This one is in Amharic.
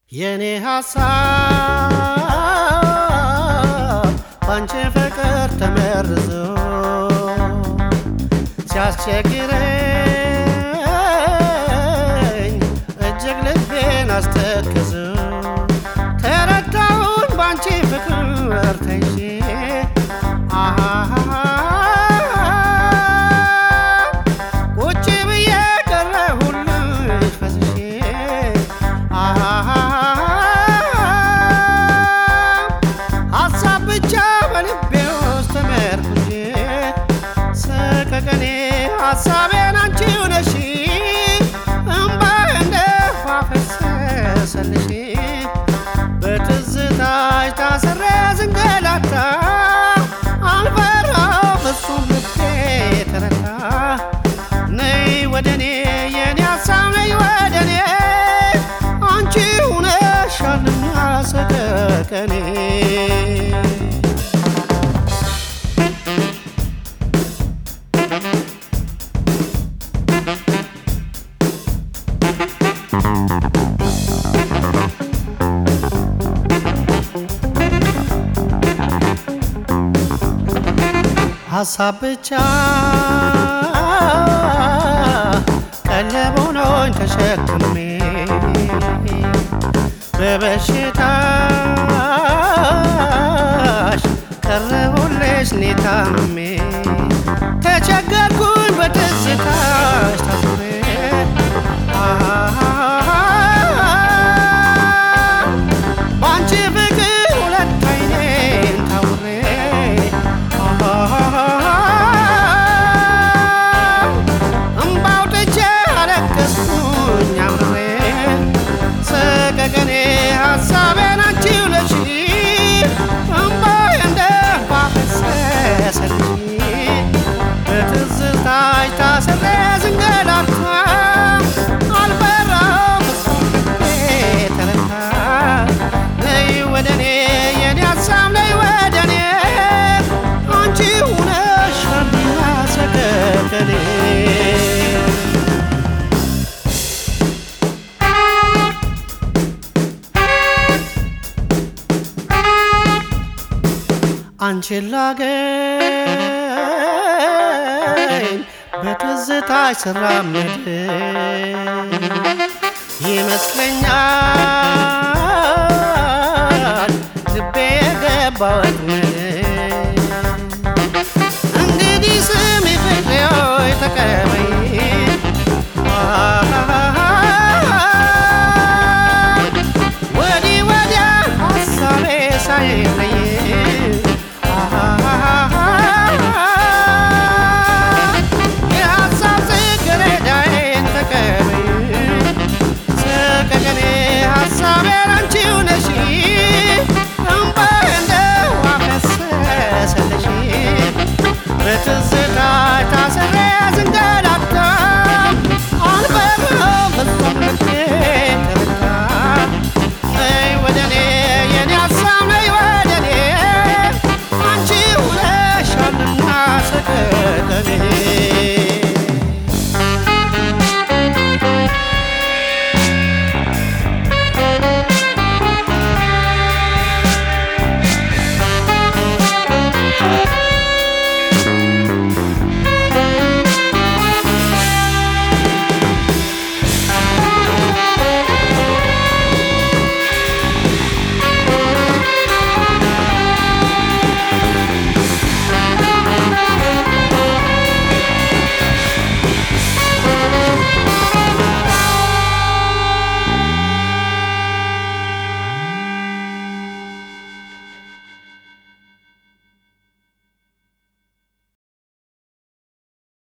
የኔ ሀሳብ ባንቺ ፍቅር ተመርዞ ሲያስቸግረኝ እጅግ ልቤን አስተክዞ ተረዳውን ባንቺ ፍቅር ተይዤ አሃሃሃ ቁጭ ብዬ ቀረሁልሽ ፈዝዤ አሃሃሃ ሀሳብ ብቻ በልቤ ውስጥ ተመርኩዤ ሰቀቀኔ ሀሳቤን አንቺው ነሽ እምባዬ እንደ ውሃ ፈሰሰልሽ በትዝታሽ ታስሬ ስንገላታ አልፈራሁ ፍጹም ልቤ ተረታ ነይ ወደኔ የኔ ሀሳብ ነይ ወደኔ አንቺ ሁነሻልና ሰቀቀኔ ሀሳብ ብቻ ቀለብ ሆኖኝ ተሸክሜ በበሽታሽ ቀረቡልሽ እኔ ታምሜ ተቸገርኩኝ በትዝታሽ ታስሬ በአንቺ ፍቅር ሁለት አይኔን ታውሬ እምባ አውጥቼ አለቀስኩኝ አምሬ ሰቀቀኔ ሀሳቤን አንቺው ነሽ እምባዬ እንደ ውሃ ፈሰሰልሽ በትዝታሽ ታስሬ ስንገላታ አልፈራሁም ፍጹም ልቤ ተረታ ነይ ወደኔ የኔ ሀሳብ ነይ ወደኔ አንቺ ሁነሻልና ሰቀቀኔ አንቺን ላገኝ በትዝታሽ ስራመድ ይመስለኛል ልቤ የገባ ወጥመድ እንግዲህ ስሚ ፍቅሬ ሆይ ተቀበይ ወዲህ ወዲያ ሀሳቤ ሳይ